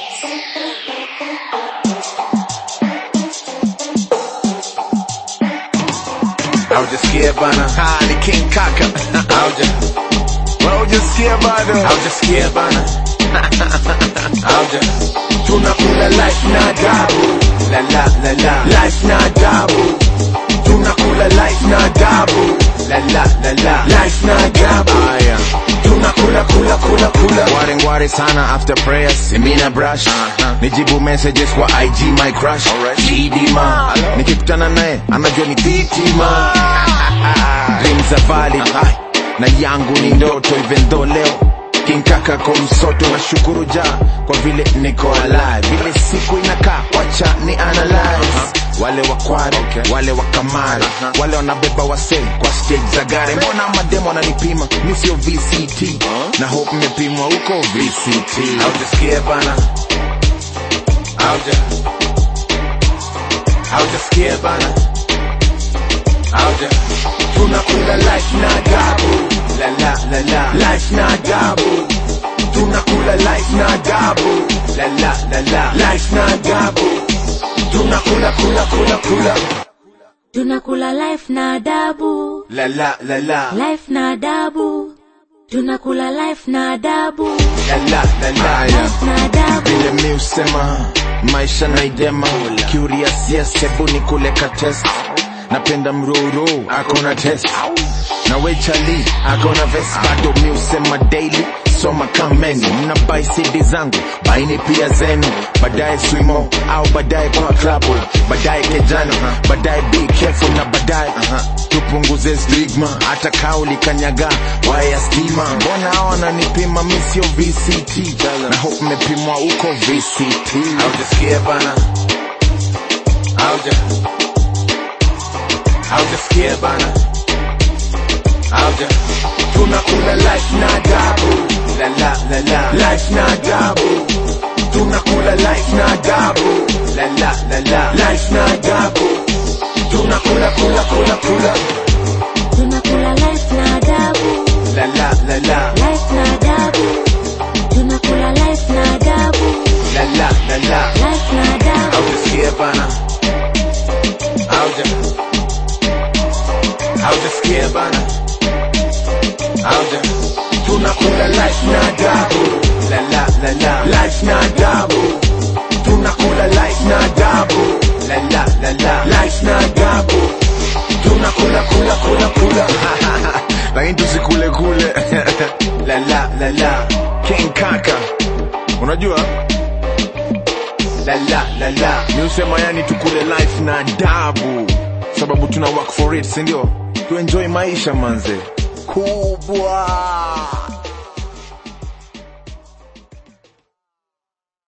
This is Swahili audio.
Haujasikia bana, Ah, ni King Kaka. hauja Haujasikia bado? haujasikia bana, hauja tunakula life na adabu, la la la la, life na adabu, tunakula life na adabu, la la la la, life na adabu, Aya. tunakula kula kula kula, Ngware ngware sana after prayers Mina brush Nijibu messages kwa IG my crush Chidima Nikikutana naye anajua ni titima Dreams za valid Na yangu ni ndoto even though leo kinkaka kwa msoto na shukuru ja kwa vile niko alive vile siku inakaa wacha ni analyze wale wakware wale wakamare wale wanabeba wase kwa stage za gari mbona mademo wananipima mi sio vct na hope mmepimwa huko vct haujasikia bana, hauja haujasikia bana, hauja tunakula life na adabu, la la la la, life na adabu, tunakula life na adabu, la la la la, life na adabu, tunakula kula kula kula, tunakula life na adabu la la la la, life na adabu tunakula life na adabu la la la la, Aya. life na adabu vile mi usema maisha naidema curious yes hebu ni kuleka test napenda mroro akona test na wechali akona vest bado mi usema daily soma kameni mna bai cd zangu baini pia zenu baadaye swimo au baadaye kwa klabu baadaye kejano baadaye be careful na baadaye tupunguze stigma hata kauli kanyaga waya stima mbona hao wananipima mi sio vct na hope mmepimwa huko vct haujasikia bana, hauja haujasikia bana, hauja tunakula life na adabu, la la la la, life na adabu, tunakula life na adabu, la la la la, life na adabu, tunakula kula kula kula, tunakula life na adabu la la la la, life na adabu tunakula life na adabu la la la la. life na adabu haujasikia bana, hauja haujasikia bana, hauja tunakula life na adabu, la la la la, life na adabu, tunakula life na adabu, la la la la, life na adabu, tunakula kula kula kula, lakini tusikule kule la la la la, king kaka unajua la la la la, mi usema yani tukule life na adabu sababu tuna work for it sindio tuenjoy maisha manze kubwa